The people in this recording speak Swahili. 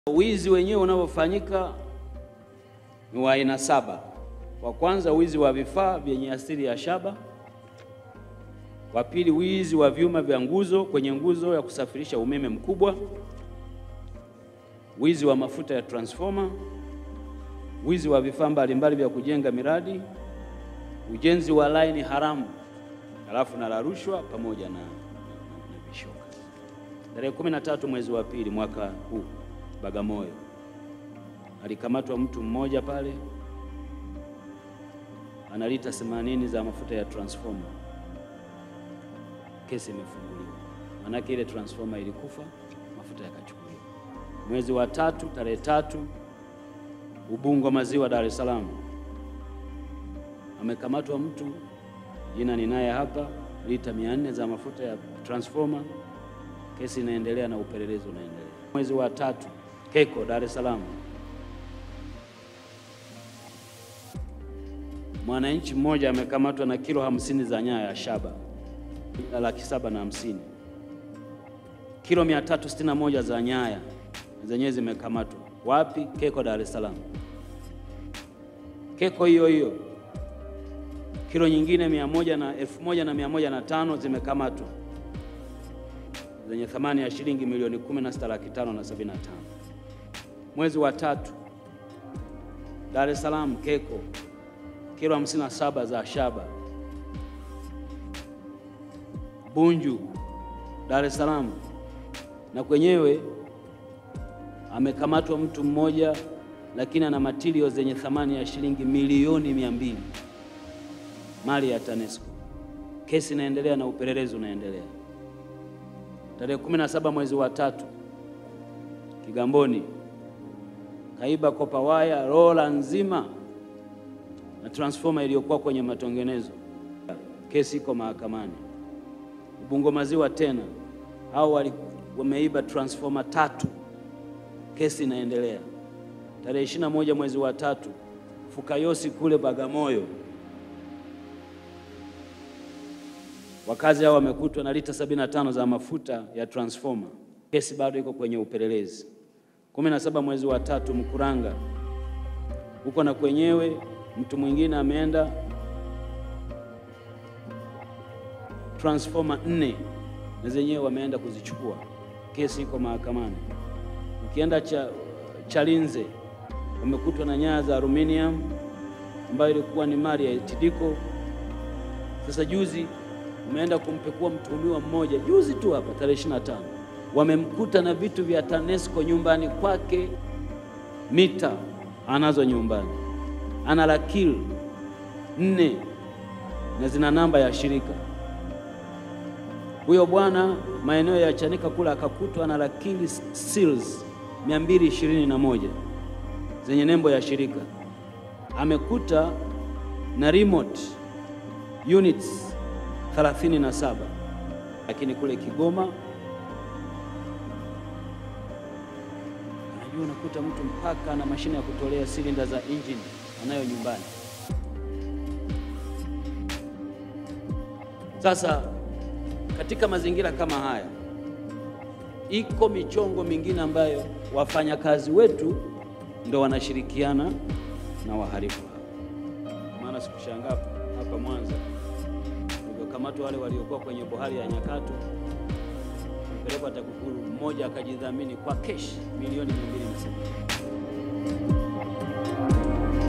Wizi wenyewe unavyofanyika ni wa aina saba. Wa kwanza, wizi wa vifaa vyenye asili ya shaba. Wa pili, wizi wa vyuma vya nguzo kwenye nguzo ya kusafirisha umeme mkubwa. Wizi wa mafuta ya transformer. Wizi wa vifaa mbalimbali vya kujenga miradi. Ujenzi wa laini haramu, halafu na la rushwa pamoja na, na, na vishoka. Tarehe 13 mwezi wa pili mwaka huu Bagamoyo alikamatwa mtu mmoja pale ana lita 80 za mafuta ya transformer. Kesi imefunguliwa, manake ile transformer ilikufa, mafuta yakachukuliwa. Mwezi wa tatu tarehe tatu Ubungo Maziwa, Dar es Salaam amekamatwa mtu jina ninaye hapa, lita 400 za mafuta ya transformer. Kesi inaendelea na upelelezi unaendelea. Mwezi wa tatu Keko, Dar es Salaam, mwananchi mmoja amekamatwa na kilo hamsini za nyaya ya shaba laki saba na hamsini. Kilo 361 za nyaya zenyewe zimekamatwa wapi? Keko, Dar es Salaam. Keko hiyo hiyo kilo nyingine mia moja na elfu moja na mia moja na tano zimekamatwa zenye thamani ya shilingi milioni 16 laki tano na sabini na tano. Mwezi wa tatu Dar es Salaam Keko kilo 57 za shaba. Bunju Dar es Salaam na kwenyewe amekamatwa mtu mmoja, lakini ana matilio zenye thamani ya shilingi milioni mia mbili mali ya TANESCO. Kesi inaendelea na upelelezi unaendelea. Tarehe 17 mwezi wa tatu Kigamboni kaiba kopa waya rola nzima na transformer iliyokuwa kwenye matengenezo. Kesi iko mahakamani. Ubungo Maziwa tena hao wameiba transformer tatu, kesi inaendelea. Tarehe 21 mwezi wa tatu Fukayosi kule Bagamoyo wakazi hao wamekutwa na lita 75 za mafuta ya transformer. Kesi bado iko kwenye upelelezi. 17 mwezi wa tatu Mkuranga huko na kwenyewe mtu mwingine ameenda transformer nne na zenyewe wameenda kuzichukua. Kesi iko mahakamani. Ukienda cha Chalinze wamekutwa na nyaya za aluminium ambayo ilikuwa ni mali ya TIDCO. Sasa juzi umeenda kumpekua mtuhumiwa mmoja juzi tu hapa tarehe 25, wamemkuta na vitu vya TANESCO nyumbani kwake, mita anazo nyumbani, ana lakili nne na zina namba ya shirika. Huyo bwana maeneo ya Chanika kula akakutwa na lakili seals 221 zenye nembo ya shirika, amekuta na remote units 37 lakini kule Kigoma unajua, unakuta mtu mpaka na mashine ya kutolea silinda za engine anayo nyumbani. Sasa katika mazingira kama haya, iko michongo mingine ambayo wafanyakazi wetu ndo wanashirikiana na wahalifu hao. Maana sikushangaa hapa Mwanza kamatwa wale waliokuwa kwenye bohari ya Nyakato, mpelekwa TAKUKURU, mmoja akajidhamini kwa keshi milioni 200.